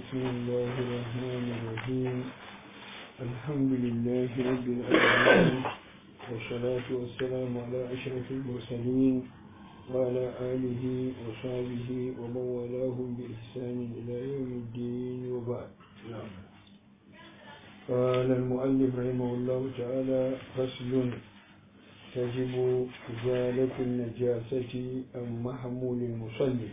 بسم الله الرحمن الرحيم الحمد لله رب العالمين والصلاة والسلام على أشرف المرسلين وعلى آله وصحبه ومن والاهم بإحسان إلى يوم الدين وبعد قال المؤلف رحمه الله تعالى فصل تجب إزالة النجاسة عن محمول المصلي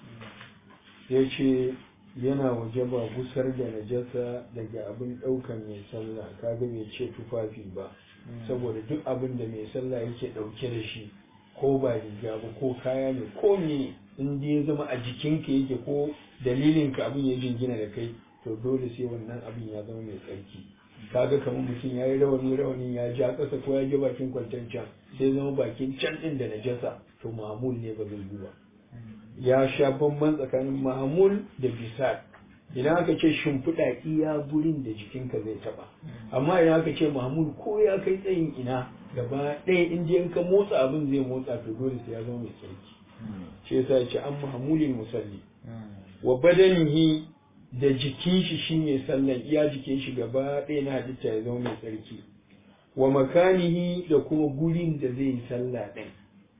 yace yana wajaba gusar da najasa daga abin ɗaukan mai sallah kaga bai ce tufafi ba saboda duk abin da mai sallah yake ɗauke da shi ko ba riga ba ko kaya ne ko me in ya zama a jikinka yake ko dalilinka abin ya jingina da kai to dole sai wannan abin ya zama mai tsarki kaga kamar mutum ya yi rawani rawanin ya ja ƙasa ko ya je bakin kwanton can sai zama bakin can ɗin da najasa to mamul ne ba zai yi ba ya sha bamban tsakanin mahamul da bisar idan aka ce shimfiɗa iya gurin da jikinka zai taɓa amma idan aka ce mahamul ko ya kai tsayin ina gaba ɗaya in je ka motsa abin zai motsa to dole sai ya zama mai tsarki shi yasa ya ce an mahamulin musalli wa badanihi da jikin shi shi mai sallan iya jikin shi gaba ɗaya na halitta ya zama mai tsarki wa makanihi da kuma gurin da zai yi sallah ɗin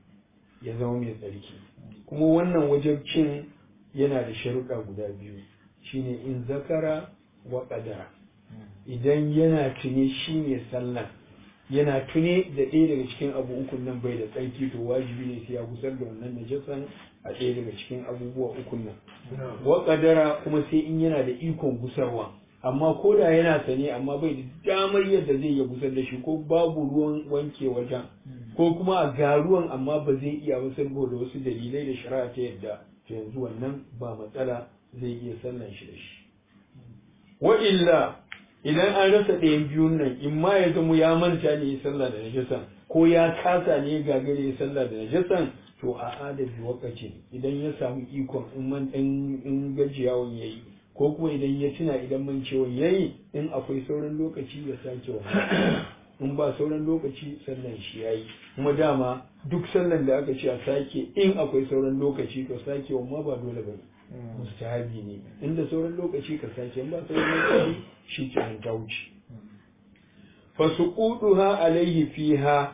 ya zama mai tsarki kuma wannan wajabcin yana da sharuɗa guda biyu shine in zakara wa ƙadara idan yana tune shi ne sallah yana tune da ɗaya daga cikin abu ukun nan bai da tsarki to wajibi ne sai ya gusar da wannan najasan a ɗaya daga cikin abubuwa ukun nan wa ƙadara kuma sai in yana da ikon gusarwa amma ko da yana sane amma bai da damar yadda zai iya gusar da shi ko babu ruwan wanke wajen ko kuma a ga ruwan amma ba zai iya ba saboda wasu dalilai da shari'a ta yadda to yanzu wannan ba matsala zai iya sallan shi da shi wa illa idan an rasa ɗayan biyun nan in ma ya zama ya manta ne ya sallah da najasan ko ya kasa ne ya gagare ya sallah da najasan to a adabi wakaci idan ya samu ikon in man in gajiyawan yayi ko kuma idan ya tuna idan man ciwon yayi in akwai sauran lokaci ya sake wa in ba sauran lokaci sallan shi yayi kuma dama duk sallan da aka ce a sake in akwai sauran lokaci to sake wa ma ba dole bane mustahabi ne inda sauran lokaci ka sake in ba sauran lokaci shi ke ta wuce fa suquduha alaihi fiha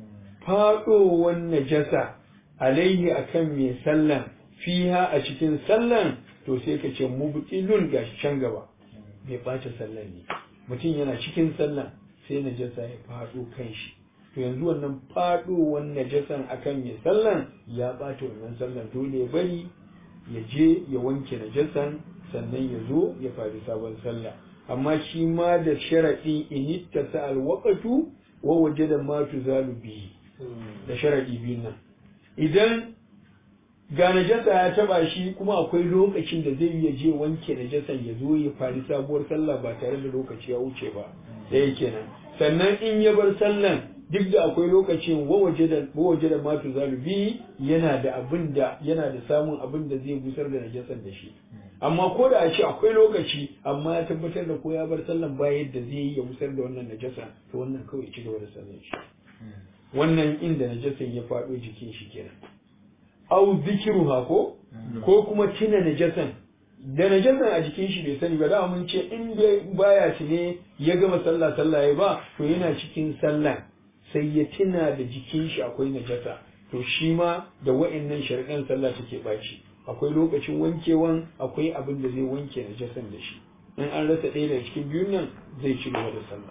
fadowan najasa alaihi akan mai sallan fiha a cikin sallan to sai ka ce mubtilun gashi can gaba bai ɓace sallan ne mutum yana cikin sallan sai najasa ya faɗo kan shi to yanzu wannan faɗowan najasan akan mai sallan ya ɓata wannan sallan dole ya bari ya je ya wanke najasan sannan ya zo ya faɗi sabon sallah amma shi ma da sharaɗi in ittasa alwaqatu wa wajada ma tuzalu bihi da sharaɗi biyun nan idan ga najasa ya taba shi kuma akwai lokacin da zai iya je wanke najasan ya zo ya fari sabuwar sallah ba tare da lokaci ya wuce ba da yake nan sannan in ya bar sallan duk da akwai lokacin wawaje da wawaje da matu zalubi yana da abin da yana da samun abin da zai gusar da najasan da shi amma ko da a ce akwai lokaci amma ya tabbatar da ko ya bar sallan ba yadda zai yi ya gusar da wannan najasa to wannan kawai ci gaba da sallan shi wannan inda najasan ya faɗo jikin shi kenan au zikiruha ko ko kuma tuna najasan da najasan a jikin shi bai sani ba da mun ce in baya tune ya gama sallah sallah ya ba to yana cikin sallah sai ya tuna da jikin shi akwai najasa to shi ma da wa'annan shari'an sallah take baci akwai lokacin wankewan akwai abin da zai wanke najasan da shi in an rasa ɗaya daga cikin biyun nan zai ci gaba da sallah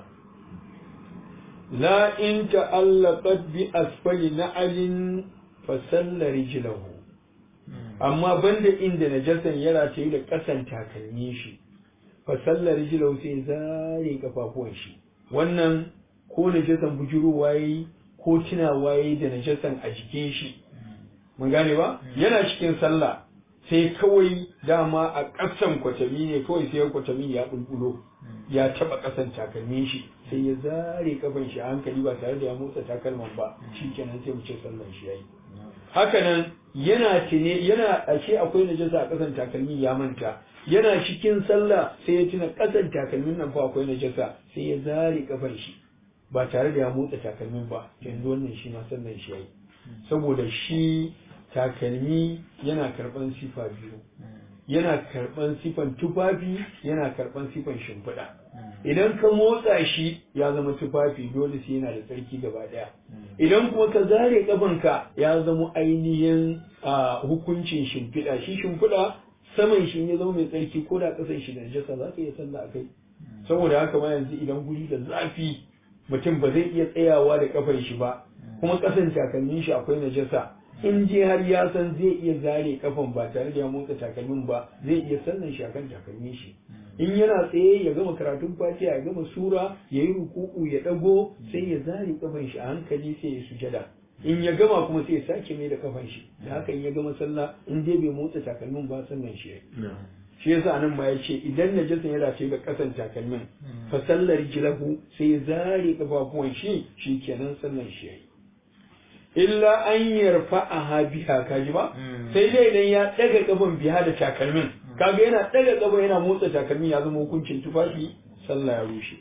la in ta'allaqat bi asfali na'alin fasalla rijlahu amma banda inda najasan ya rataye da kasan takalmi shi fasalla rijlahu sai zare kafafuwan shi wannan ko najasan bujuruwa yayi ko tunawa yayi da najasan a jikin shi mun gane ba yana cikin sallah sai kawai dama a ƙasan kwatami ne kawai sai kwatami ya bulbulo ya taba ƙasan takalmin shi sai ya zare kafan shi a hankali ba tare da ya motsa takalman ba shikenan sai mu ce sallan shi yayi hakanan yana tune yana ashe akwai najasa a ƙasan takalmi ya manta yana cikin sallah sai ya tuna ƙasan takalmin nan fa akwai najasa sai ya zare kafan shi ba tare da ya motsa takalmin ba yanzu wannan shi ma sallan shi yayi saboda shi takalmi yana karɓan sifa biyu yana karban sifan tufafi yana karban sifan shimfiɗa idan ka motsa shi ya zama tufafi dole sai yana da tsarki gaba daya idan kuma ka zare kafanka ya zama ainihin hukuncin shimfiɗa shi shimfiɗa saman shi ya zama mai tsarki ko da ƙasan shi da najasa za ka iya sallah a kai saboda haka ma yanzu idan guri da zafi mutum ba zai iya tsayawa da kafar shi ba kuma ƙasan takalmin shi akwai najasa in je har ya san zai iya zare kafan ba tare da ya motsa takalmin ba zai iya sallan shi akan takalmin shi in yana tsaye ya gama karatun fatiha ya gama sura ya yi ruku'u ya dago sai ya zare kafan shi a hankali sai ya sujada in ya gama kuma sai ya sake mai da kafan shi da haka in ya gama sallah in dai bai motsa takalmin ba sallan shi shi yasa anan ma yace idan najasan ya dace ga kasan takalmin fa sallar jilahu sai ya zare kafafuwan shi shikenan sallan shi yayi illa an yarfa a biha kaji ba sai dai idan ya daga kafan biha da takalmin kaga yana daga kafa yana motsa takalmin ya zama hukuncin tufafi sallah ya rushe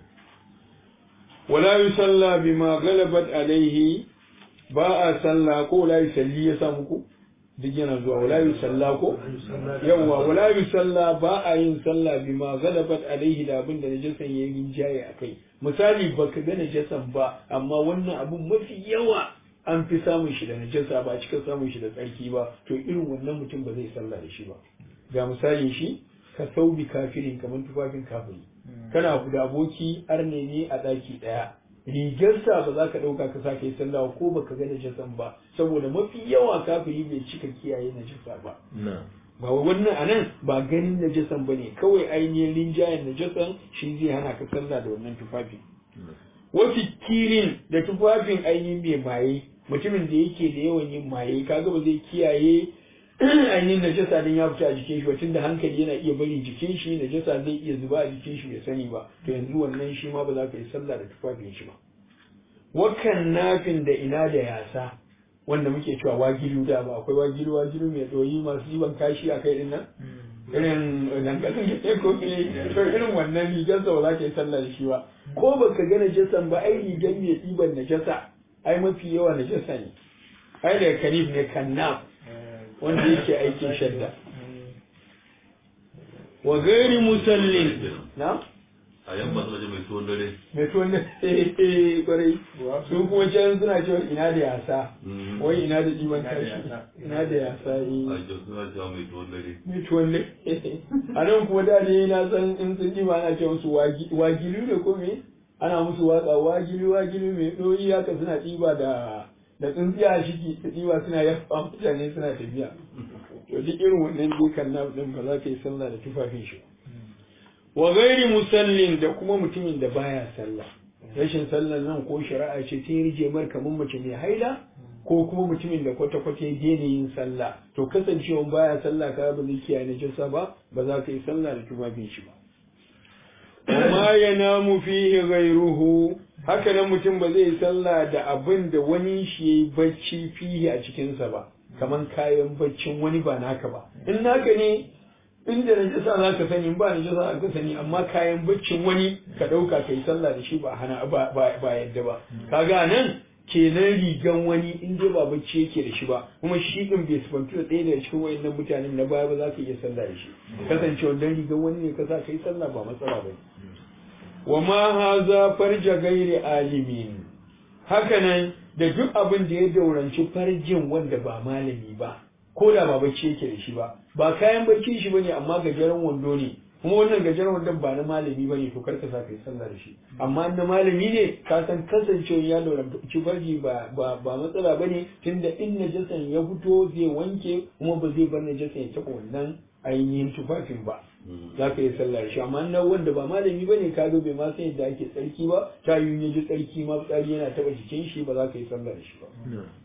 wala yusalla bima galabat alaihi ba a sallah ko wala yusalli ya samu ku duk yana zuwa wala yusalla ko yawa wala yusalla ba a yin sallah bima galabat alaihi da abin da najasan yayi rinjaye akai misali baka ga najasan ba amma wannan abun mafi yawa an fi samun shi da najasa ba cika samun shi da tsarki ba to irin wannan mutum ba zai sallah da shi ba ga misalin shi ka saubi kafirin kamar tufafin kafiri kana da aboki arne ne a ɗaki ɗaya rigarsa ba za ka ɗauka ka sake yi sallah ko baka ga najasan ba saboda mafi yawa kafiri bai cika kiyaye najasa ba ba wannan anan ba ganin najasan ba ne kawai ainihin rinjayen najasan shi zai hana ka sallah da wannan tufafi wasu kirin da tufafin ainihin mai maye mutumin da yake da yawan yin maye kaga ba zai kiyaye ainihin najasa din ya fita a jikin shi wacin da hankali yana iya bari jikin shi najasa zai iya zuba a jikin shi bai sani ba to yanzu wannan shi ma ba za ka yi sallah da tufafin shi ba wakan nafin da ina da yasa wanda muke cewa wagilu da ba akwai wagilu wagilu mai doyi masu jiban kashi a kai din nan irin dankalin da ko to irin wannan rigar sa ba za ka yi sallah da shi ba ko baka ga najasan ba ai rigar mai ɗiban najasa ai mafi yawa najasa ne ai da kanif ne kannaf wanda yake aikin shadda wa gairi musallin na a yan masu waje mai tuwon dare mai tuwon da kwarai su kuma can suna cewa ina da yasa wai ina da ɗiban kashi ina da yasa yi a jau suna cewa mai tuwon dare mai tuwon da a nan kuma da ne na san in sun ɗiba ana ce musu wagilu da ko me ana musu watsa wagilu wagilu mai ɗoyi haka suna ɗiba da da tsintsiya shi ke ɗiba suna yafa mutane suna tafiya to duk irin wannan dukan na ɗin ba za ka yi sallah da tufafin shi wa gairi musallin da kuma mutumin da baya sallah rashin sallar nan ko shari'a ce ta rije mar kamar mace mai haila ko kuma mutumin da kwata-kwata ya daina yin sallah to kasancewa baya sallah ka ba zai kiyaye na jinsa ba ba za ka yi sallah da tufafin shi ba وما ينام فيه غيره haka nan mutum ba zai sallah da abin da wani shi yayi bacci fihi a cikinsa ba kaman kayan baccin wani ba naka ba in naka ne inda najasa za ka sani ba najasa za ka sani amma kayan baccin wani ka ɗauka kai sallah da shi ba hana ba ba yadda ba kaga nan kenan rigan wani in dai ba bacci yake da shi ba kuma shi din bai sifantu da ɗaya daga cikin wayannan mutanen na baya ba za ka iya sallah da shi kasancewa dan rigan wani ne ka sa kai sallah ba matsala ba wa ma haza farja gairi alimin hakanan da duk abin da ya dauranci farjin wanda ba malami ba ko da ba bacci yake da shi ba ba kayan bacci shi bane amma gajeren wando ne kuma wannan gajeren wandon ba na malami bane to karka sa kai sallah da shi amma na malami ne ka san kasancewa ya dauranci farji ba ba ba matsala bane tunda in najasan ya fito zai wanke kuma ba zai bar najasan ya taɓa wannan ainihin tufafin ba za ka yi sallah da shi amma na wanda ba malami bane ka ga bai ma san yadda ake tsarki ba ta yi ya ji tsarki ma tsari yana taba jikin shi ba za ka yi sallah da shi ba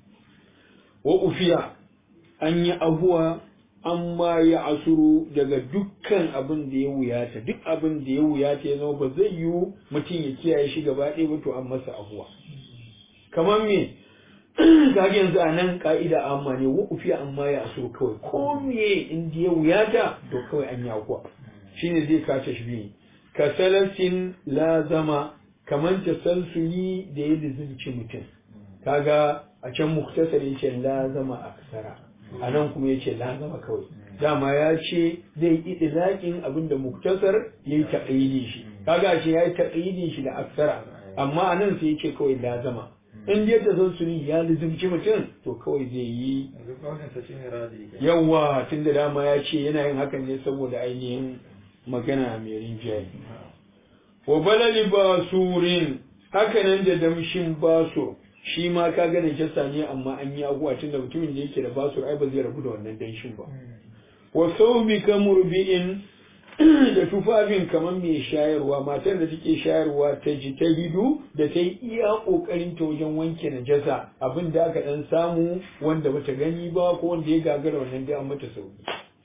wa ufiya an yi abuwa an ma ya asuru daga dukkan abin da ya wuyata duk abin da ya wuyata ya zama ba zai yiwu mutum ya kiyaye shi gaba ɗaya ba to an masa abuwa kamar me kaga yanzu a nan ka'ida amma ne wa ufiya amma ya asuru kawai ko me in ya wuyata to kawai an yi abuwa shine zai kace shi biyu ka salasin lazama kamar tasalsuli da ya lizinci mutum kaga a can muktasar yace lazama aksara a nan kuma yace lazama kawai dama ya ce zai yi idlaƙin abin da muktasar ya yi taƙayyidin shi kaga shi ya yi taƙayyidin shi da aksara amma a nan sai ya ce kawai lazama in dai ta san suni ya lizimci mutum to kawai zai yi yanzu kauninsa shi ne radi yawa tun da dama ya ce yana yin hakan ne saboda ainihin magana mai rinjaye wa balali basurin haka nan da damshin baso shi ma ka ga najasa ne amma an yi abuwa tun da mutumin da yake da basur ai ba zai rabu da wannan danshin ba wa saubi ka murbi'in da tufafin kamar mai shayarwa matar da take shayarwa ta ji ta hidu da ta yi iya kokarin ta wajen wanke najasa abin da aka dan samu wanda bata gani ba ko wanda ya gagara wannan dai an mata sauki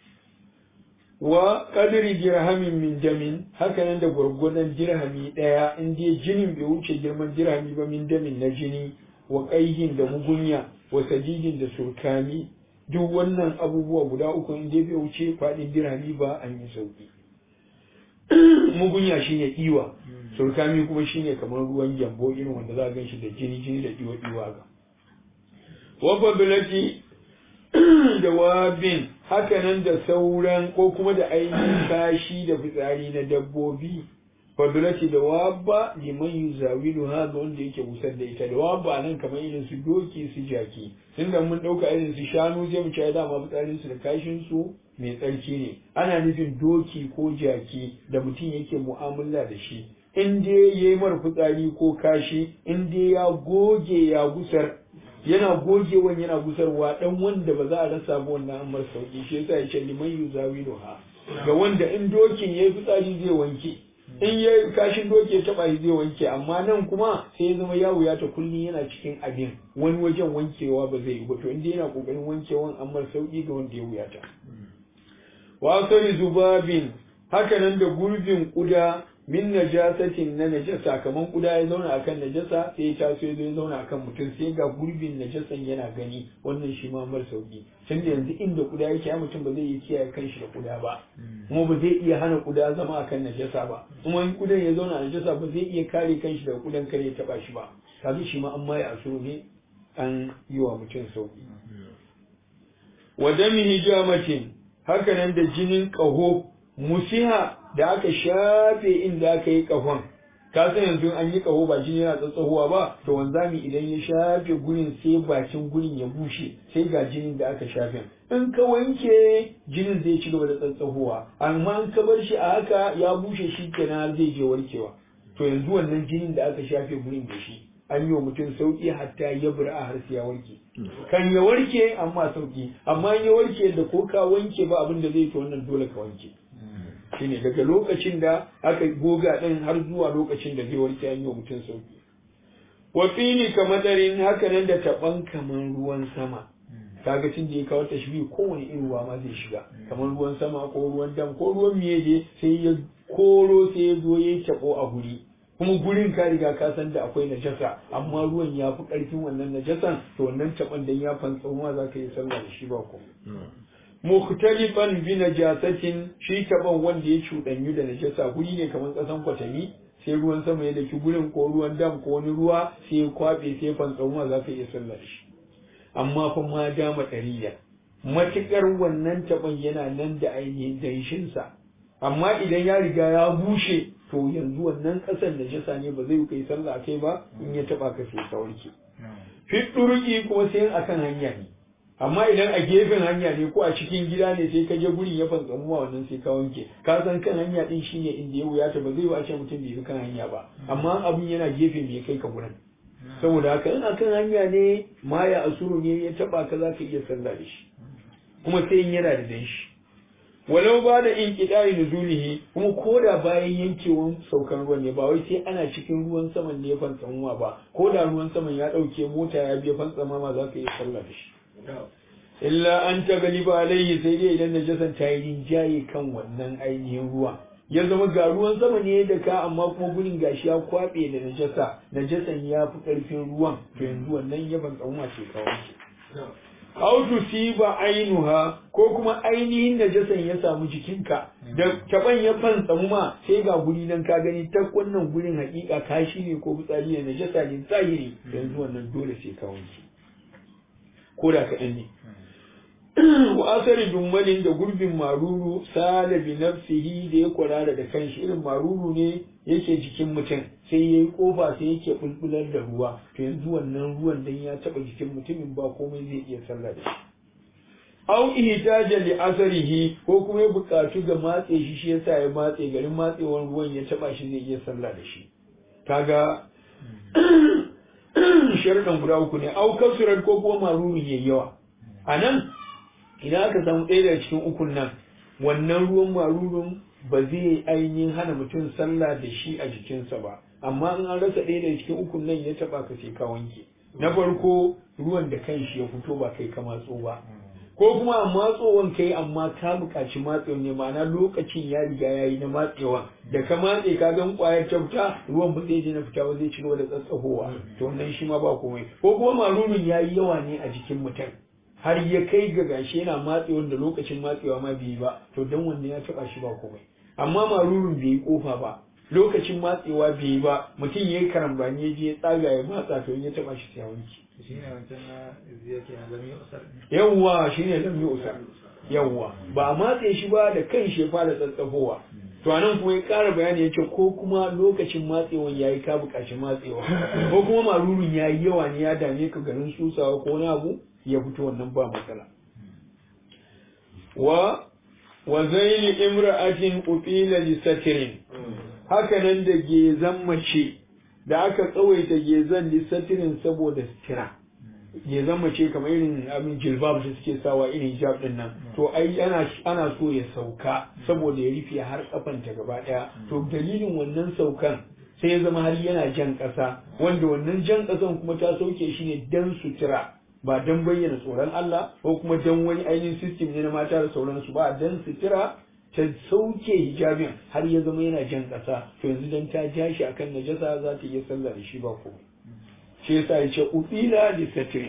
wa qadri dirhamin min damin haka nan da gwargwadon dirhami daya in dai jinin bai wuce girman dirhami ba min damin na jini wa qaihin da mugunya wa sajidin da surkami duk wannan abubuwa guda uku in dai bai wuce faɗin dirhami ba an yi sauki mugunya shine iwa surkami kuma shine kamar ruwan gyambo irin wanda za a gan shi da jini jini da iwa iwa ga wa fadlati da wabin hakanan da sauran ko kuma da ainihin kashi da fitsari na dabbobi fadlati da wabba liman yuzawilu ha ga wanda yake busar da ita da wabba nan kamar irin su doki su jaki tunda mun dauka irin su shanu zai mu ci dama fitsarin su da kashin su mai tsarki ne ana nufin doki ko jaki da mutum yake mu'amala da shi in dai yayi mara fitsari ko kashi in dai ya goge ya gusar yana gogewan yana gusarwa dan wanda ba za a rasa ba wannan amar sauki shi yasa ya ce liman yuzawilu ha ga wanda in dokin yayi fitsari zai wanke in ya kashin doki ya taba shi zai wanke amma nan kuma sai ya zama yawo ya ta kullum yana cikin abin wani wajen wankewa ba zai yi ba to inda yana kokarin wankewan amma sauki ga wanda ya wuyata wa sari zubabin haka nan da gurbin kuda min najasatin na najasa kaman kuda ya zauna akan najasa sai ya taso ya zo ya zauna akan mutum sai ga gurbin najasan yana gani wannan shi ma mar sauki tunda yanzu inda kuda yake ya mutum ba zai iya kiyaye kanshi da kuda ba kuma ba zai iya hana kuda zama akan najasa ba kuma in kudan ya zauna a najasa ba zai iya kare kanshi daga kudan kare ya taba shi ba kaga shi ma an maye asuru ne an yi wa mutum sauki wa dami hijamatin haka nan da jinin ƙaho musiha da aka shafe inda aka yi ƙahon ka san yanzu an yi ƙaho ba jini yana tsatsahowa ba to wanzami idan ya shafe gurin sai bakin gurin ya bushe sai ga jinin da aka shafe in ka wanke jinin zai ci gaba da tsatsahowa amma in ka bar shi a haka ya bushe shi kenan zai je warkewa to yanzu wannan jinin da aka shafe gurin da shi an yi wa mutum sauki hatta ya bura har sai ya warke kan ya warke amma sauki amma in ya warke da ko ka wanke ba abin da zai to wannan dole ka wanke shine daga lokacin da aka goga din har zuwa lokacin da zai warke an yi wa mutum sauki wa fini kamadarin haka nan da taban kaman ruwan sama kaga tun da ya kawo tashbi kowane irin ruwa ma zai shiga kamar ruwan sama ko ruwan dam ko ruwan miye sai ya koro sai ya zo ya tabo a guri kuma gurin ka riga ka san da akwai najasa amma ruwan ya fi ƙarfin wannan najasan to wannan taban dan ya fantsa ma za ka yi sallah da shi ba ko mukhtalifan bi najasatin shi taban wanda ya cuɗanyu da najasa guri ne kamar ƙasan kwatami sai ruwan sama ya daki gurin ko ruwan dam ko wani ruwa sai ya kwabe sai ya fantsa ma za ka iya sallah da shi amma fa ma dama ɗariya matuƙar wannan taban yana nan da ainihin danshinsa amma idan ya riga ya bushe to yanzu wannan ƙasar da jasa ne ba zai kai sallah kai ba in ya taba ka sai ka warke fi ɗurki kuma sai akan hanya ne amma idan a gefen hanya ne ko a cikin gida ne sai ka je gurin ya fantsamu ma wannan sai ka wanke ka san kan hanya din shine inda ya wuyata ba zai wace mutum bai kan hanya ba amma abin yana gefe bai kai ka gurin saboda haka in akan hanya ne ma ya asuru ne ya taba ka za ka iya sallah da shi kuma sai in yana da danshi walau ba da in ƙidari nuzulihi kuma ko da bayan yankewan saukan ruwan ne ba wai sai ana cikin ruwan saman ne ya fantsamuwa ba ko da ruwan saman ya ɗauke mota ya biya fantsama ma za ka iya sallah da shi illa an ta galiba alaihi sai dai idan najasan ta yi rinjaye kan wannan ainihin ruwa ya zama ga ruwan sama ne da ka amma kuma gurin gashi ya kwaɓe da najasa najasan ya fi ƙarfin ruwan to yanzu wannan ya fantsamuwa ce kawai aw tusiba ainuha ko kuma ainihin najasan ya samu jikinka da taban ya fantsamu ma sai ga guri nan ka gani ta wannan gurin hakika kashi ne ko fitsari ne najasa ne zahiri yanzu wannan dole sai ka wanke ko da kaɗan ne wa asari dummalin da gurbin maruru sala bi nafsihi da ya kwarara da kanshi irin maruru ne yake jikin mutum sai yayi kofa sai yake bulbular da ruwa to yanzu wannan ruwan dan ya taba jikin mutumin ba komai zai iya sallah da shi aw ihtaja li asarihi ko kuma ya bukatu ga matse shi shi yasa ya matse garin matsewan ruwan ya taba shi zai iya sallah da shi kaga sharuɗan guda uku ne au kasurar ko kuma maruru yayi yawa anan idan aka samu ɗaya daga cikin ukun nan wannan ruwan marurun ba zai ainihin hana mutum sallah da shi a jikinsa ba amma in an rasa ɗaya daga cikin ukun nan ya taɓa ka sai ka wanke na farko ruwan da kanshi ya fito ba kai ka matso ba ko kuma a matsowan kai amma ka buƙaci matsewa ne ma'ana lokacin ya riga ya yi na matsewa da ka matse ka gan ƙwayar ta fita ruwan ba zai je na fita ba zai ci gaba da tsatsahowa to wannan shi ma ba komai ko kuma marurun ya yi yawa ne a jikin mutum har ya kai ga gashi yana matsewa da lokacin matsewa ma bai yi ba to dan wannan ya taɓa shi ba komai amma marurun bai yi kofa ba lokacin matsewa bai yi ba mutum ya yi karambani ya je ya tsaga ya matsa to ya taɓa shi sai ya wanke shi ne wancan na ziya ke na lami usar yawwa shine lam yusa yawwa ba a matse shi ba da kan shi ya fara tsatsafowa to anan kuma ya ƙara bayani ya ce ko kuma lokacin matsewan yayi ka buƙaci matsewa ko kuma marurun yayi yawa ne ya dame ka garin susawa ko wani abu ya fito wannan ba matsala wa wa zaili imra'atin qutila li satirin haka nan da gezan mace da aka tsawaita gezan li satirin saboda sitira gezan mace kamar irin abin jilbab da suke sawa irin hijab din nan to ai ana ana so ya sauka saboda ya rufe har kafanta gaba daya to dalilin wannan saukan sai ya zama har yana jan ƙasa wanda wannan jan ƙasan kuma ta sauke shi ne dan sutura ba dan bayyana tsoron Allah ko kuma dan wani ainihin system ne na mata da sauransu ba dan sutura ta sauke hijabin har ya zama yana jan ƙasa to yanzu dan ta ja shi akan najasa za ta iya sallah da shi ba komai shi yasa ya ce ubila li satri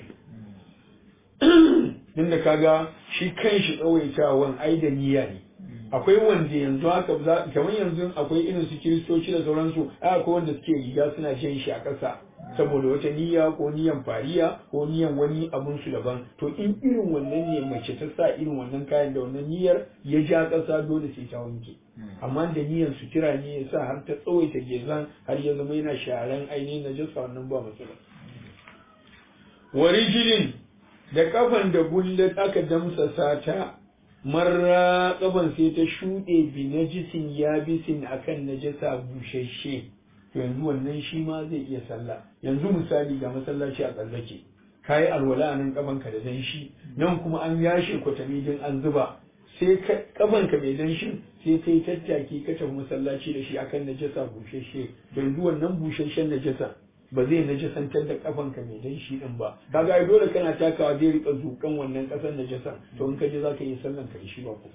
din da kaga shi kanshi tsawaitawan ai da niyya ne akwai wanda yanzu haka za kamar yanzu akwai irin su kiristoci da sauransu ai akwai wanda suke riga suna jan shi a ƙasa saboda wata niyya ko niyyan fariya ko niyyan wani abun su daban to in irin wannan ne mace ta sa irin wannan kayan da wannan niyyar ya ja ƙasa dole sai ta wanke amma da niyyan sutura ne ya sa har ta tsawaita gezan har ya zama yana sharan ainihin najasa wannan ba matsala warijilin da kafan da gullat aka damsasa ta marra kafan sai ta shuɗe bi najisin yabisin akan najasa bushashe yanzu wannan shi ma zai iya sallah yanzu misali ga masallaci a tsallake kayi alwala a nan kafanka da danshi nan kuma an yashe kwatami din an zuba sai kafanka mai danshin sai kai tattaki ka tafi masallaci da shi akan najasa bushashe yanzu wannan bushashen najasa ba zai najasantar da kafanka mai danshi din ba kaga ai dole kana takawa zai rika zukan wannan kasar najasa to in ka je zaka yi sallan ka shi ba ko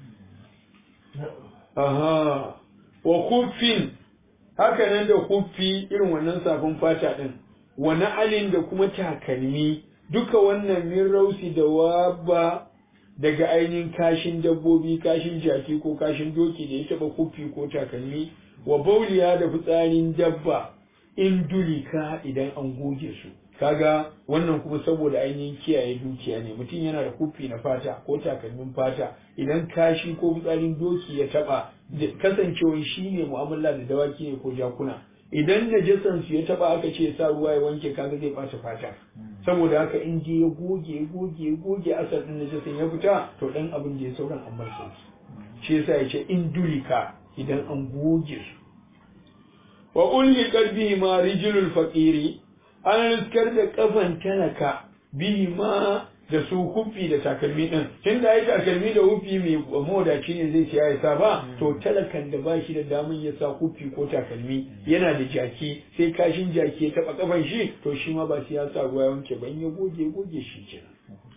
aha wa kufin haka nan da kufi irin wannan safin fata din wa na'alin da kuma takalmi duka wannan min rausi da waba daga ainihin kashin dabbobi kashin jaki ko kashin doki da ya taba kufi ko takalmi wa bauliya da fitsarin dabba in dulika idan an goge su kaga wannan kuma saboda ainihin kiyaye dukiya ne mutum yana da kufi na fata ko takalmin fata idan kashi ko fitsarin doki ya taba kasancewar shi ne mu'amala da dawaki ne ko jakuna idan najasan su ya taba aka ce sa ruwa ya wanke kaga zai bata fata saboda haka in je ya goge ya goge ya goge asar din najasan ya fita to dan abin da ya sauran an bar sauki shi yasa ya ce in dulika idan an goge su wa ulli qalbihi ma rijlul faqiri an riskar da kafan talaka bihi ma da su hufi da takalmi din tun da ai takalmi da hufi mai mawadaci ne zai siya ya sa ba to talakan da ba shi da damun ya sa hufi ko takalmi yana da jaki sai kashin jaki ya taba kafan shi to shi ma ba sai ya sa ruwa ya wanke ba in ya goge goge shi kenan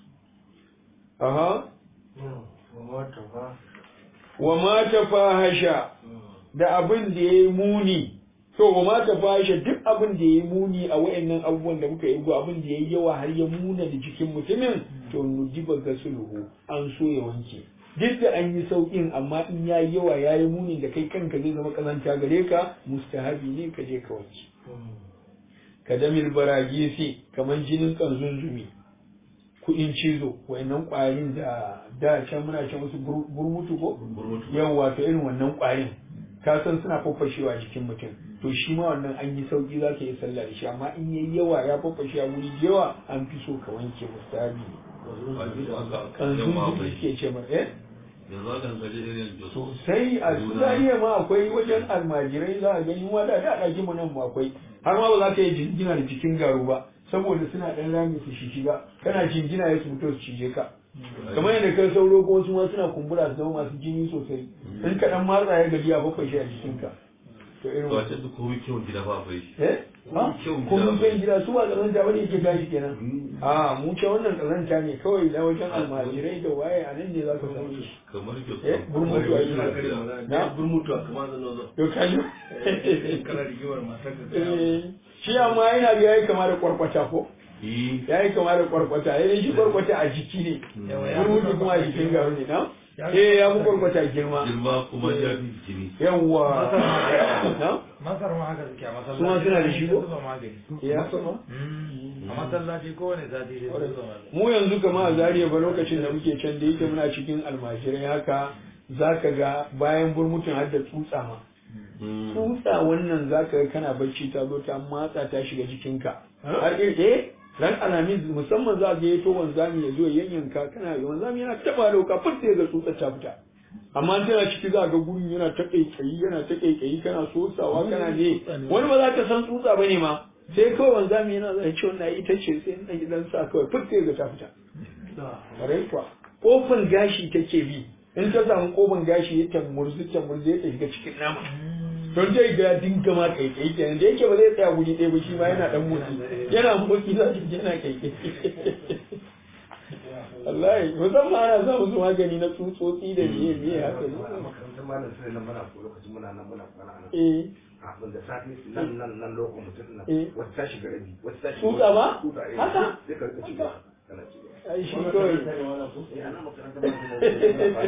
aha wa ma tafahasha da abin da yayi muni to ba ma ta fashe duk abin da ya muni a wayannan abubuwan da muka yi go abin da ya yi yawa har ya muna da jikin mutumin to nujiba ga sulhu an so ya wanke duk da an yi sauƙin amma in ya yi yawa ya yi muni da kai kanka zai zama kazanta gare ka mustahabi ne ka je ka wanke ka damil baragisi kamar jinin kanzunzumi kuɗin cizo wayannan ƙwarin da da can muna can wasu gur- gurmutu ko Gurmutu. yawa to irin wannan ƙwarin ka san suna faffashewa jikin mutum to shi ma wannan an yi sauki za ka yi sallah da shi amma in yayi yawa ya faffashe a wuri da yawa an fi so ka wanke mustahabi ne A yanzu haka kan yamma zunzun akwai. suke ce mar eh Yanzu haka in kaje irin Jos. sosai a zariya ma akwai wajen almajirai za a gani ma da da ɗaki mu nan ma akwai har ma ba za ka yi jingina da jikin garu ba saboda suna ɗan rami su shi shiga kana jingina ya su fito su cije ka kamar yadda kan sauro ko wasu ma suna kumbura su zama masu jini sosai in ka ɗan matsa ya gaji a bakwai shi a jikinka to irin To a wannan ce duk komai kyau gida ba akwai shi. eh ha kyau ko mun gida. san gida su ba kazanta bane yake gashi kenan a mu ce wannan kazanta ne kawai na wajen almajirai da waye a nan ne za ka samu shi Kamar Jos. Eh, gurmutu a yi na gurmutu a kamar da nozo to kaji kana rigimar matar da Eh, shi amma yana ga yayi kama da kwarkwata ko Eh, yayi kama da kwarkwata yayin shi kwarkwata a jiki ne Yawa, ya fi ruhi kuma a kwarkwata jikin girma. garu ne na Ya fi eh ya fi kwarkwata kwarkwata girma girma kuma ya fi jini. yawa na masar ma haka suke a masallaci Su ma suna da shi ko? zuba magani ya sama Mm. a masallaci kowane sati sai su zuba magani mu yanzu kama a zariya ba lokacin da muke can da yake muna cikin almajirai haka zaka ga bayan burmutun har da tsutsa ma Mm. tsutsa wannan zaka ga kana bacci ta zo ta matsa ta shiga jikinka har eh eh ran alamin musamman za ga yato wanzami ya zo ya yanyanka kana wanzami yana taba dauka furta ya ga tsutsa ta fita amma in tana ciki za ga gurin yana ta kaikayi yana ta kaikayi kana sosawa kana ne wani ba za ka san tsutsa bane ma sai kawai wanzami yana zai ce wannan ita ce sai na gidan sa kawai furta ya ga ta fita Ƙwarai kuwa kofin gashi take bi in ta samu kofin gashi ya tamurzi tamurzi ya shiga cikin nama don zai ga ya dinga ma kaikai kenan da yake ba zai tsaya wuri ɗaya ba shi ma yana dan motsi yana motsi za ki ji yana kaikai wallahi musamman ana sa musu magani na tsutsotsi da miye miye haka ne makarantar malam sai nan muna ko lokacin muna nan muna kwana nan eh kafin da safi nan nan nan lokacin mutum nan Eh. wata ta shiga rabi wata ta shiga Tsutsa ba? tsutsa eh Haka? sai ka rika ciwo kana ciwo ai shi kawai eh ana makarantar malam sai nan muna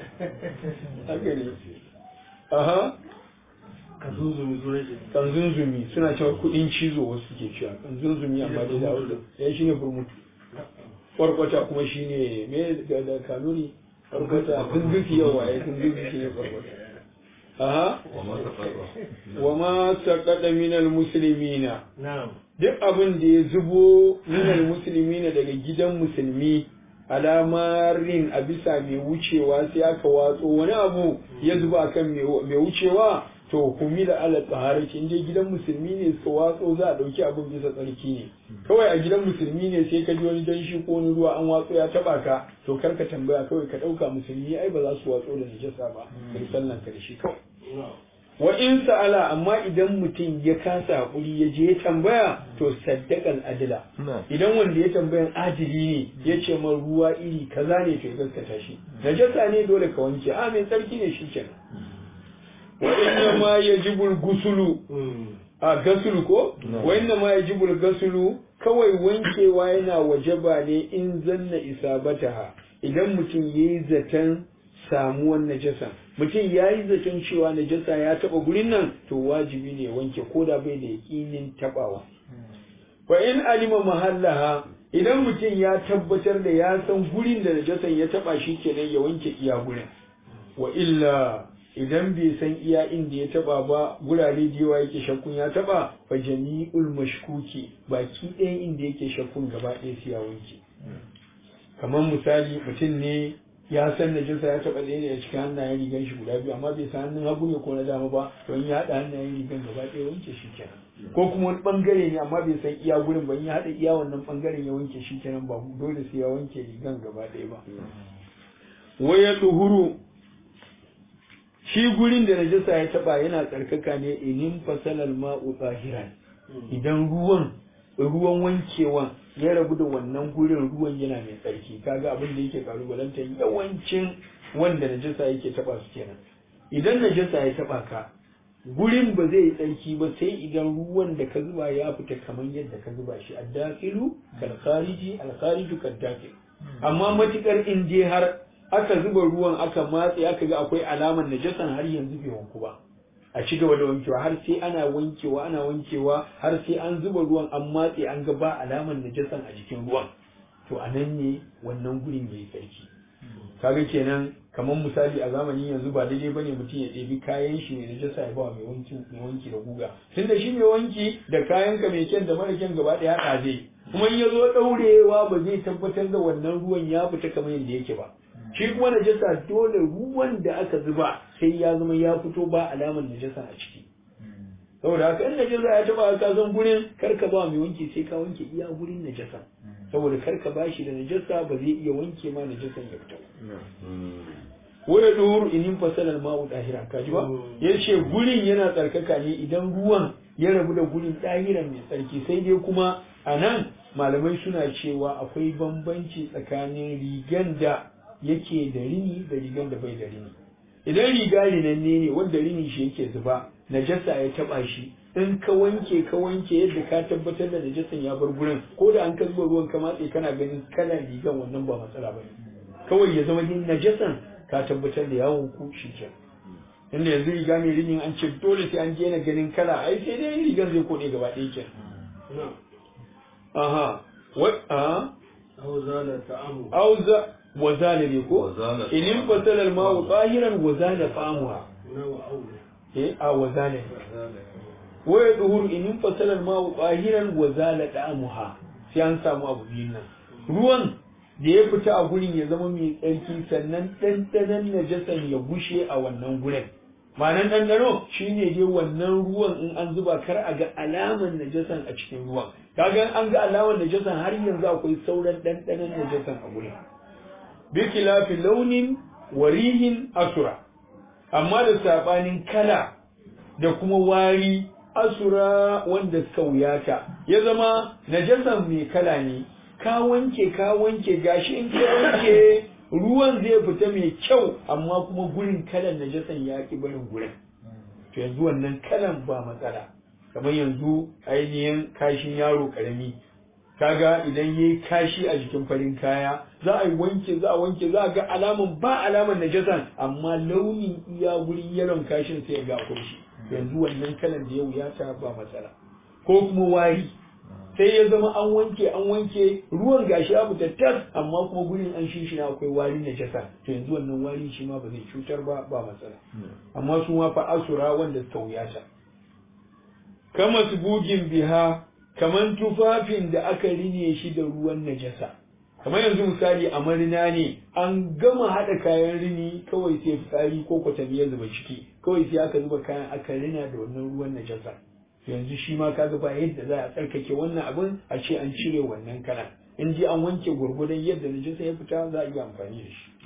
haka ne aha ka zuzumi sunan shi kanzunzumi suna cewa kudin cizo wasu suke cewa kanzunzumi amma dai da hausa ya shi ne burmutu kwarkwata kuma shi ne me da da kanuri kwarkwata kunzufi yawa ya kunzufi shi ne kwarkwata aha Wa ma ta faɗa. wa ma saqada minal muslimina na'am duk abin da ya zubo minal muslimina daga gidan musulmi alamarin a bisa mai wucewa sai aka watso wani abu ya zuba akan mai mai wucewa to humila ala taharati inda gidan musulmi ne suka watso za a dauki abin bisa tsarki ne kawai a gidan musulmi ne sai ka ji wani danshi ko wani ruwa an watso ya taba ka to kar ka tambaya kawai ka dauka musulmi ai ba za su watso da najasa ba kai sallan ka da shi kawai wa in sa'ala amma idan mutum ya kasa hakuri ya je ya tambaya to saddaqal adila idan wanda ya tambayan adili ne ya ce man ruwa iri kaza ne to ya gaskata shi najasa ne dole ka wanke a mai tsarki ne shi kenan wa inna ma yajibul gusulu a gasulu ko wa inna ma yajibul gasulu kawai wankewa yana wajaba ne in zanna isabataha idan mutum yayi zaton samuwan najasa mutum ya yi zaton cewa najasa ya taba gurin nan to wajibi ne wanke ko da bai da yakinin tabawa fa in alima mahallaha idan mutum ya tabbatar da ya san gurin da najasan ya taba shi kenan ya wanke iya gurin wa illa idan bai san iya inda ya taba ba gurare da yawa yake shakkun ya taba fa jami'ul mashkuki baki ɗayan inda yake shakkun gaba ɗaya sai ya wanke kamar misali mutum ne ya san najasa ya taɓa ɗaya ne a cikin hannayen rigan shi guda biyu amma bai san hannun hagu ne ko na dama ba don ya haɗa hannayen rigan gaba ɗaya wanke shi kenan ko kuma wani ɓangare ne amma bai san iya gurin ba in ya haɗa iya wannan ɓangaren ya wanke shi kenan ba dole sai ya wanke rigan gaba ɗaya ba waya tuhuru shi gurin da najasa ya taɓa yana tsarkaka ne inin fasalal ma'u tsahiran idan ruwan ruwan wankewan ya rabu da wannan gurin ruwan yana mai tsarki kaga abin da yake kalubalantar yawancin wanda najasa yake taba su kenan idan najasa ya taba ka gurin ba zai yi tsarki ba sai idan ruwan da ka zuba ya fita kamar yadda ka zuba shi addakilu kal khariji al khariju kal dakil amma matukar in je har aka zuba ruwan aka matse aka ga akwai alamar najasan har yanzu bai wanku ba a ci gaba da wankewa har sai ana wankewa ana wankewa har sai an zuba ruwan an matse an ga ba alamar najasan a jikin ruwan to a nan ne wannan gurin yayi tsarki kaga kenan kamar misali a zamanin yanzu ba daidai bane mutum ya ɗebi kayan shi ne najasa ya ba mai wanki mai wanki da guga tunda shi mai wanki da kayan ka mai kyan da mara kyan gaba ɗaya haɗa zai kuma in ya zo ɗaurewa ba zai tabbatar da wannan ruwan ya fita kamar yadda yake ba shi kuma najasa dole ruwan da aka zuba sai ya zama ya fito ba alamar najasa a ciki saboda haka in najasa ya taba ka san gurin kar ka ba mai wanki sai ka wanke iya gurin najasa saboda kar ka bashi da najasa ba zai iya wanke ma najasan ya fita waya duhur inin fasalar ma'u dahira kaji ba yace gurin yana tsarkaka ne idan ruwan ya rabu da gurin dahiran mai tsarki sai dai kuma a nan malamai suna cewa akwai bambanci tsakanin rigan da yake da rini da rigan da bai da rini idan riga rinanne ne wanda rini shi yake zuba najasa ya taba shi in ka wanke ka wanke yadda ka tabbatar da najasan ya bar gurin ko da an ka zuba ruwan ka matse kana ganin kalan rigan wannan ba matsala bane kawai ya zama din najasan ka tabbatar da yawon ku shi ke inda yanzu riga mai rinin an ce dole sai an daina ganin kala ai sai dai rigan zai kode gaba ɗaya ke aha wa aha auzala ta'amu auza wa zala ne ko Wazala inin fasala al-ma'u tahiran wa zala famuha na wa aula eh a wa zala wa yadhuru inin fasala al-ma'u tahiran wa zala da'amuha sai an samu abu biyun nan ruwan da ya fita a gurin ya zama mai tsarki sannan ɗanɗanon najasan ya bushe a wannan gurin ma'anan ɗanɗano shine dai wannan ruwan in an zuba kar a ga alaman najasan a cikin ruwan kaga an ga alaman najasan har yanzu akwai sauran ɗanɗanon najasan a gurin bi khilafi launin warihin asura amma da sabanin kala da kuma wari asura wanda suka wuyata ya zama najasan mai kala ne ka wanke ka wanke gashi in ka wanke ruwan zai fita mai kyau amma kuma gurin kalan najasan ya ki barin gurin to yanzu wannan kalan ba matsala kamar yanzu ainihin kashin yaro karami kaga idan yayi kashi a jikin farin kaya za a yi wanke za a wanke za a ga alaman ba alaman najasan amma launin iya gurin yaron kashin sai ya ga akwai shi yanzu wannan kalan da ya wuyata ba matsala ko kuma wari sai ya zama an wanke an wanke ruwan gashi ya fita tas amma kuma gurin an shi na akwai wari na jasa to yanzu wannan wari shi ma ba zai cutar ba ba matsala amma su ma fa asura wanda suka wuyata kama bugin biha kaman tufafin da aka rine shi da ruwan najasa kamar yanzu misali a marina ne an gama haɗa kayan rini kawai sai fitsari ko kwatami ya zuba ciki kawai sai aka zuba kayan aka rina da wannan ruwan najasa yanzu shi ma kaga ba yadda za a tsarkake wannan abin a ce an cire wannan kalan in ji an wanke gurgudan yadda najasa ya fita za a iya amfani da shi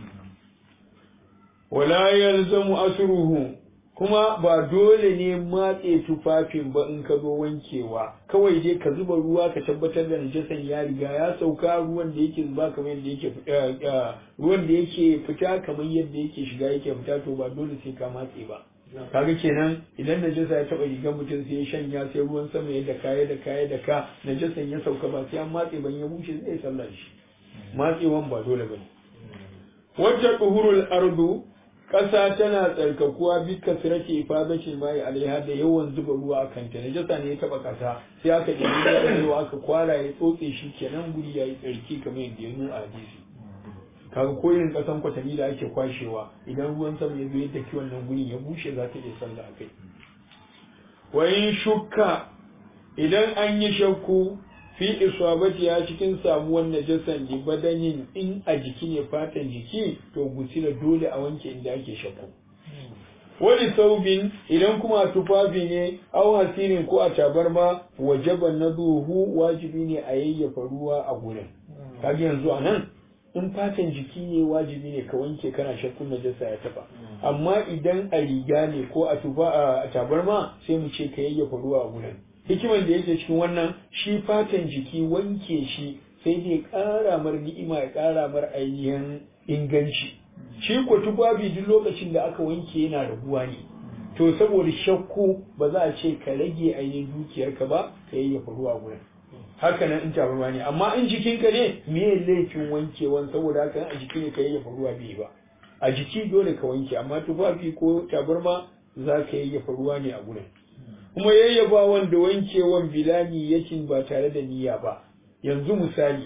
wala yalzamu asruhu kuma ba dole ne matse tufafin ba in ka zo wankewa kawai dai ka zuba ruwa ka tabbatar da najasan ya riga ya sauka ruwan da yake zuba kamar yadda yake fita ruwan da yake fita kamar yadda yake shiga yake fita to ba dole sai ka matse ba kaga kenan idan najasa ya taba rigar mutum sai ya shanya sai ruwan sama ya da kaya da kaya da ka najasan ya sauka ba sai an matse ban ya bushe zai sallar shi matsewan ba dole bane wacce tuhurul ardu ƙasa tana tsarkakuwa bi kasrati ifadati mai alaiha da yawan zuba ruwa a kanta najasa ne ya taba ƙasa sai aka ɗebi ruwa aka kwara ya tsotse shi kenan guri yayi tsarki kamar yadda ya nuna a hadisi kaga ko irin kasan kwatami da ake kwashewa idan ruwan sama ya zo ya daki wannan guri ya bushe za ta iya sallah akai wa in shukka idan an yi shakku fi isabati ya cikin samuwar najasan li badanin in a jiki ne fatan jiki to gusila dole a wanke inda ake shakku wani saubin idan kuma a tufafi ne au hasirin ko a tabarma wajaban na duhu wajibi ne a yayyafa ruwa a gurin kaga yanzu a nan in fatan jiki ne wajibi ne ka wanke kana shakkun najasa ya taba amma idan a riga ne ko a tufa a tabarma sai mu ce ka yayyafa ruwa a gurin hikiman da yake cikin wannan shi fatan jiki wanke shi sai dai ƙara mar ni'ima ya ƙara mar ainihin inganci shi ko tufafi duk lokacin da aka wanke yana raguwa ne to saboda shakku ba za a ce ka rage ainihin dukiyarka ba ka yayyafa ruwa a gurin haka nan in tabarma ne amma in jikinka ne me laifin wankewan saboda haka a jiki ne ka yayyafa ruwa bai ba a jiki dole ka wanke amma tufafi ko tabarma za ka yayyafa ruwa ne a gurin kuma yayyafa wanda wankewan bilani yakin ba tare da niyya ba yanzu misali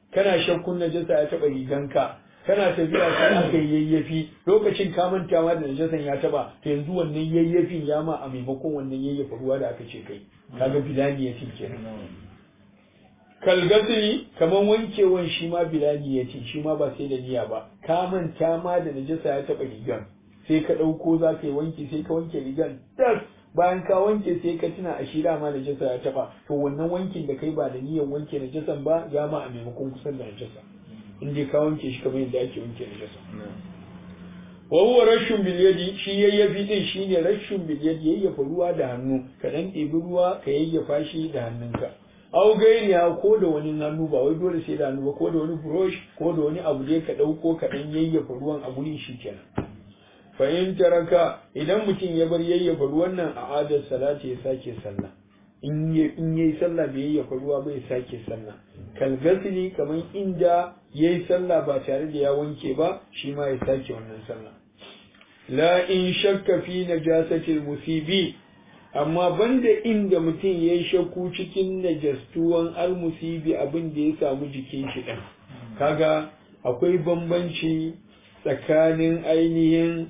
kana shakkun najasa ya taba riganka kana tafiya sai aka yi yayyafi lokacin ka manta ma da najasan ya taba to yanzu wannan yayyafin ya ma a maimakon wannan yayyafa ruwa da aka ce kai kaga bilani ya kenan kalgasiri kaman wankewan shi ma bilani ya ce shi ma ba sai da niyya ba ka manta ma da najasa ya taba rigan sai ka ɗauko za ka yi wanki sai ka wanke rigan tas bayan ka wanke sai ka tuna a shira ma najasa ya taba to wannan wankin da kai ba da niyyar wanke najasan ba ya ma a maimakon kusan da najasa in dai ka wanke shi kamar yadda ake wanke najasa wa huwa rashun bil yadi shi yayyafi din shine rashun bil yadi yayyafa ruwa da hannu ka dan ɗebi ruwa ka yayyafa shi da hannunka au gairiya ko da wani hannu ba wai dole sai da hannu ba ko da wani brush ko da wani abu dai ka ɗauko ka dan yayyafa ruwan a gurin shi kenan fa in taraka idan mutum ya bar yayyafa ruwan nan a adar salati ya sake sallah in yayi sallah bai yayyafa ruwa bai sake sallah kal gasili kamar inda yayi sallah ba tare da ya wanke ba shi ma ya sake wannan sallah la in shakka fi najasatil musibi amma banda inda mutum ya yi shakku cikin najastuwan almusibi abin da ya samu jikin shi ɗin kaga akwai bambanci tsakanin ainihin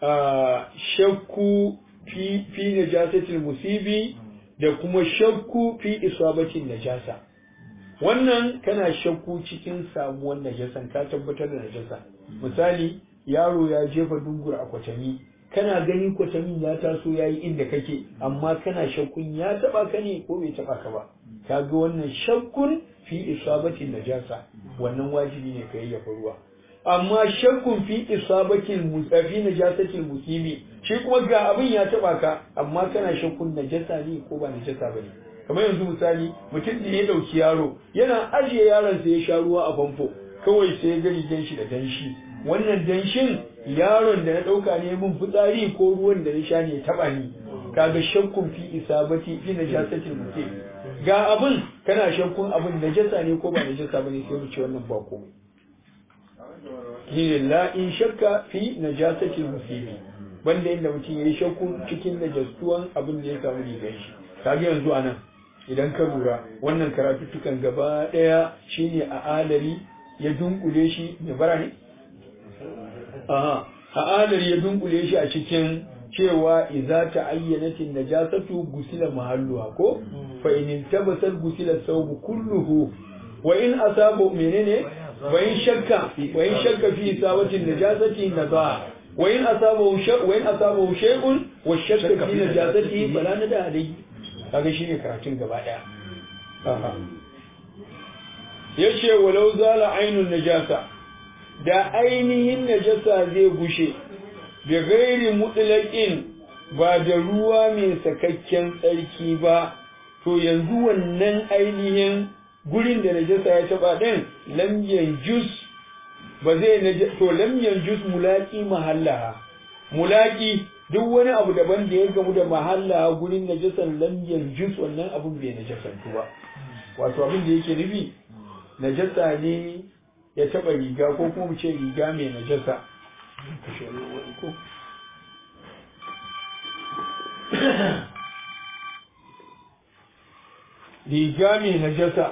shakku fi najasatil musibi da kuma shakku fi isabatin najasa wannan kana shakku cikin samuwar najasan ka tabbatar da najasa misali yaro ya jefa dungur a kwatami kana gani kwatamin ya taso ya yi inda kake amma kana shakkun ya taba ka ne ko bai taba ka ba kaga wannan shakkun fi isabatin najasa wannan wajibi ne ka yayyafa ruwa amma shakkun fi isabatin musafi najasatil musibi shi kuma ga abin ya taba ka amma kana shakkun najasa ne ko ba najasa bane kamar yanzu misali mutum da ya dauki yaro yana ajiye yaron sa ya sha ruwa a famfo kawai sai ya ga rigan shi da danshi wannan danshin yaron da na ɗauka ne mun fitsari ko ruwan da na sha ne taɓa ni kaga shakkun fi isabati fi najasatil mutum ga abin kana shakkun abin najasa ne ko ba najasa bane sai mu ce wannan ba komai shine la in shakka fi najasatil mutum banda inda mutum yayi shakkun cikin najastuwan abin da ya samu rigan shi kaga yanzu anan idan ka lura wannan karatuttukan gaba ɗaya shine a alari ya dunkule shi mai bara ne Aha, ha'adar ya dunkule shi a cikin cewa idza ta'ayyanatin najasatu gusila mahalluha ko fa in tabasal gusila sawbu kulluhu wa in asabu menene wa in shakka wa in shakka fi isabatin najasati nada wa in asabu shay wa in asabu shay'un wa shakka fi najasati fala nada alai kaga shine karatun gaba daya aha yace walau zala ainun najasa da ainihin najasa zai gushe da gairi mutlaƙin ba da ruwa mai sakakken tsarki ba to yanzu wannan ainihin gurin da najasa ya taba din lam yanjus ba zai to lam yanjus mulaki mahallaha mulaki duk wani abu daban da ya gamu da mahallaha gurin najasan lam yanjus wannan abun bai najasantu ba wato abin da yake nufi najasa ne ya taba riga ko kuma mu ce riga mai najasa riga mai najasa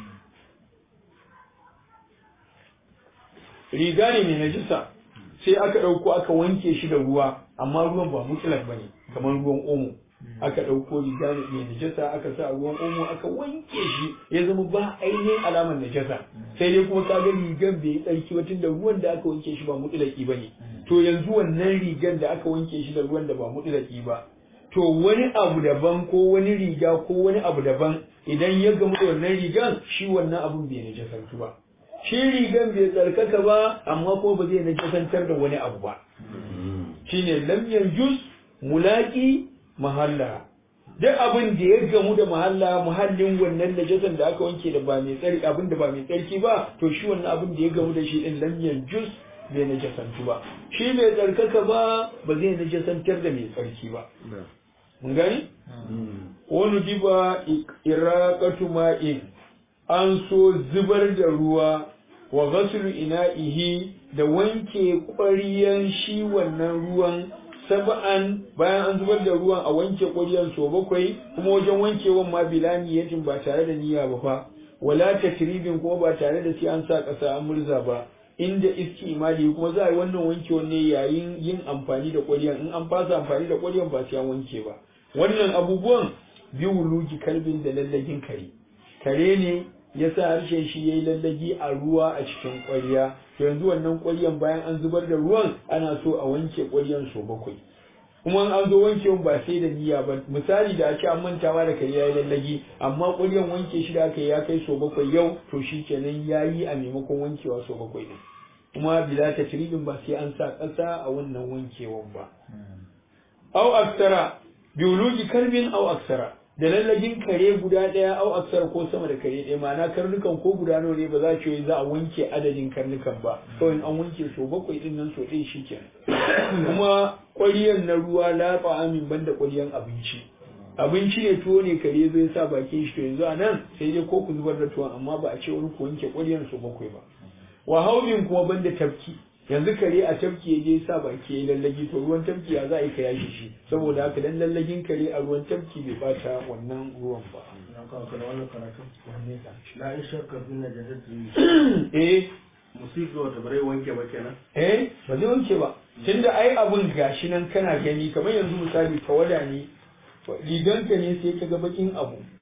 riga ne mai najasa sai aka ɗauko aka wanke shi da ruwa amma ruwan ba mutlak ba ne kamar ruwan omo aka ɗauko riga mai najasa aka sa ruwan omo aka wanke shi ya zama ba ainihin alamar najasa sai dai kuma kaga rigan bai yi tsarki ba tunda ruwan da aka wanke shi ba mutlaki ba ne to yanzu wannan rigan da aka wanke shi da ruwan da ba mutlaki ba to wani abu daban ko wani riga ko wani abu daban idan ya gamu da wannan rigan shi wannan abun bai najasantu ba shi rigan bai tsarkaka ba amma kuma ba zai najasantar da wani abu ba shine lam yanjus mulaki mahalla duk abin da ya gamu da mahalla muhallin wannan najasan da aka wanke da ba mai tsarki abin da ba mai tsarki ba to shi wannan abin da ya gamu da shi din lam yanjus bai najasantu ba shi bai tsarkaka ba ba zai najasantar da mai tsarki ba mun gani wani diba iraqatu ma'in an so zubar da ruwa wa ghaslu ina'ihi da wanke ƙwariyan shi wannan ruwan saba'an bayan an zubar da ruwan a wanke ƙwaryan so bakwai kuma wajen wankewan ma bilani yatin ba tare da niyya ba fa wala takribin kuma ba tare da sai an sa ƙasa an murza ba inda iski imali kuma za a yi wannan wanke ne yayin yin amfani da ƙwaryan in an fasa amfani da ƙwaryan ba sai an wanke ba wannan abubuwan biyu wuluji kalbin da lallagin kare kare ne ya sa harshen shi ya yi lallagi a ruwa a cikin ƙwarya to yanzu wannan ƙwaryan bayan an zubar da ruwan ana so a wanke ƙwaryan so bakwai kuma an zo wankewan ba sai da niyya ba misali da a ce an mantawa da kare ya yi lallagi amma ƙwaryan wanke shi da aka yi ya kai so bakwai yau to shi kenan ya yi a maimakon wankewa so bakwai ne kuma bila ta ba sai an sa ƙasa a wannan wankewan ba au aksara biologi kalbin au aksara da lallagin kare guda ɗaya au aksara ko sama da kare ɗaya ma'ana karnukan ko guda nawa ne ba za ce za a wanke adadin karnukan ba kawai an wanke so bakwai din nan so ɗaya shikenan kuma ƙwariyar na ruwa la amin banda ƙwariyar abinci abinci ne tuwo ne kare zai sa bakin shi to yanzu a nan sai dai ko ku zubar da tuwon amma ba a ce wani ku wanke ƙwariyar so bakwai ba wa haubin kuma banda tafki yanzu kare a tafki ya je sa baki ya lallagi to ruwan tafki ya za a yi ka yashi shi saboda haka dan lallagin kare a ruwan tafki bai bata wannan ruwan ba na kawo kana wannan karatu na in shakka bin najasati eh musiga wata bare wanke ba kenan eh ba zai wanke ba tunda ai abun gashi nan kana gani kamar yanzu misali tawada ne riganka ne sai ka ga bakin abu